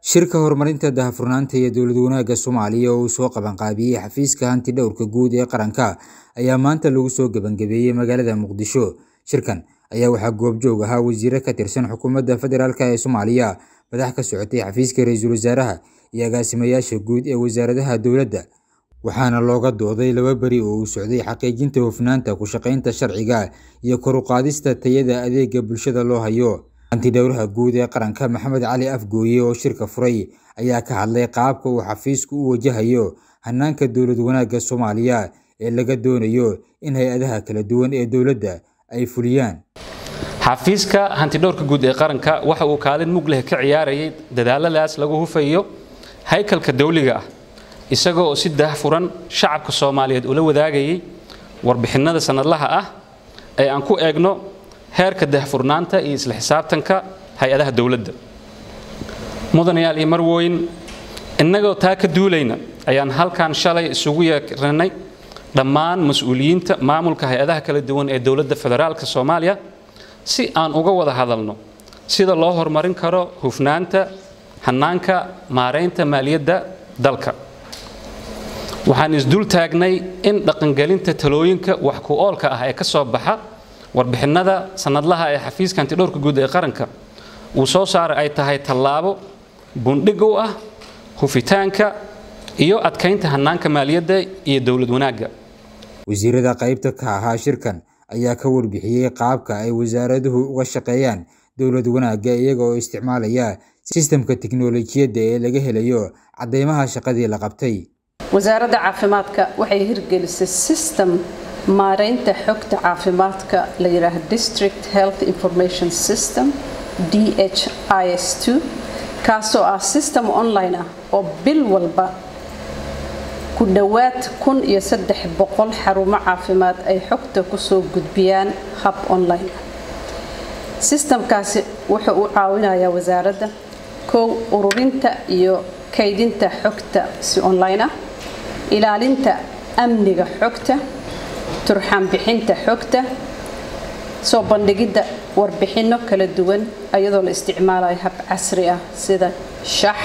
Shirka horumarinta daahfurnaanta iyo dowlad wanaagga Soomaaliya oo uu soo qabanqaabiyey xafiiska hantidhawrka guud ee qaranka ayaa maanta lagu soo gabagabeeyey magaalada Muqdisho. Shirkan ayaa waxaa goobjoog ahaa wasiiro ka tirsan xukuumadda federaalk ee Soomaaliya, madax ka socotay xafiiska ra'iisul wasaaraha, iyo agaasimayaasha guud ee wasaaradaha dowladda, waxaana looga dooday laba beri oo uu socday xaqiijinta hufnaanta ku shaqaynta sharciga iyo kor u qaadista tayada adeegga bulshada loo hayo. Hantidhawraha guud ee qaranka Maxamed Cali Afgooye oo shirka furay ayaa ka hadlay qaabka uu xafiisku u wajahayo hannaanka dowlad wanaagga Soomaaliya ee laga doonayo in hay'adaha kala duwan ee dowladda ay fuliyaan. xafiiska hantidhowrka guud ee qaranka waxa uu kaalin mug leh ka ciyaarayay dadaaladaas lagu hufayo haykalka dawliga ah isaga oo si daahfuran shacabka soomaaliyeed ula wadaagayay warbixinnada sannadlaha ah ee aan ku eegno heerka daahfurnaanta iyo isla xisaabtanka hay-adaha dowladda mudanayaal iyo marwooyin innagoo taa ka duulayna ayaan halkan shalay isugu yeernay dhammaan mas-uuliyiinta maamulka hay-adaha kala duwan ee dowladda federaalka soomaaliya si aan uga wada hadalno sida loo horumarin karo hufnaanta hannaanka maaraynta maaliyadda dalka waxaan isdul taagnay in dhaqangelinta talooyinka wax ku oolka ah ee ka soo baxa warbixinnada sannadlaha ee xafiiska hantidhowrka guud ee qaranka uu soo saaray ay tahay tallaabo bundhig u ah hufitaanka iyo adkaynta hannaanka maaliyadda iyo dowlad wanaagga wasiirada qaybta ka ahaa shirkan ayaa ka warbixiyey qaabka ay wasaaraduhu uga shaqeeyaan dowlad wanaagga iyaga oo isticmaalaya sistamka tiknoolajiyadda ee laga helayo caddeymaha shaqadii la qabtay wasaaradda caafimaadka waxay hirgelisay system maaraynta xogta caafimaadka la yidhaaha district health information system d h i s kaasoo ah system online ah oo bil walba ku dhowaad kun iyo saddex boqol xarumo caafimaad ay xogta kusoo gudbiyaan hab online sistamkaasi wuxuu u caawinayaa wasaaradda kow ururinta iyo kaydinta xogta si online ah ilaalinta amniga xogta turxaan bixinta xogta soo bandhigidda warbixinno kala duwan iyadoo la isticmaalayo hab casri ah sida shax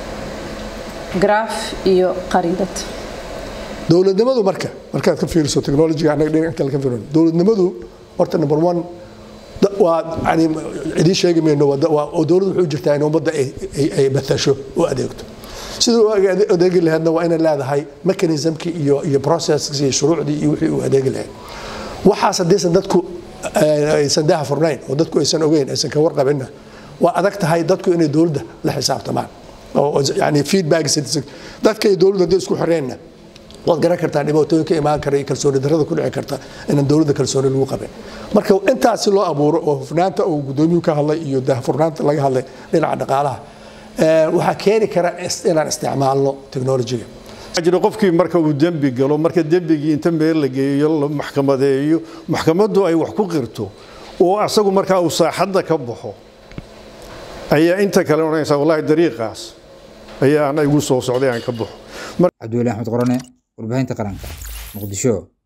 graf iyo qariidad dowladnimadu marka markaad ka fiiriso technologiga annaga dhinaca ka fiirino dowladnimadu horta number one waa yani idiin sheegi mayno waa oo dowladdu waxay u jirtaa in ummadda ay batasho u adeegto sidii u adeegi lahaydna waa inay leedahay mechanismkii iyo iyo processkii iyo shuruucdii iyo wixii u adeegi lahayd waxaas haddaysan dadku aysan daha furnayn oo dadku aysan ogeyn aysan ka warqabinna waa adag tahay dadku inay dowladda la xisaabtamaan oo yani feedback dadka iyo dowladda haddii isku xoreenna waad garan kartaa dhibaatooyin ka imaan kara iyo kalsooni darrada ku dhici karta inaan dowladda kalsooni lagu qabin marka intaas si loo abuuro oo hufnaanta uu gudoomiyuhu ka hadlay iyo daahfurnaanta laga hadlay dhinaca dhaqaalaha waxaa keeni kara inaan isticmaalno technologiga jira qofkii marka uu dembi galo marka dembigii inta meel la geeyo la maxkamadeeyo maxkamaddu ay wax ku qirto oo asagu markaa uu saaxadda ka baxo ayaa inta kale odhanaysaa wallahi dariiqaas ayaa ana igu soo socday aan ka baxo cabdiweli axmed qorane warbaahinta qaranka muqdisho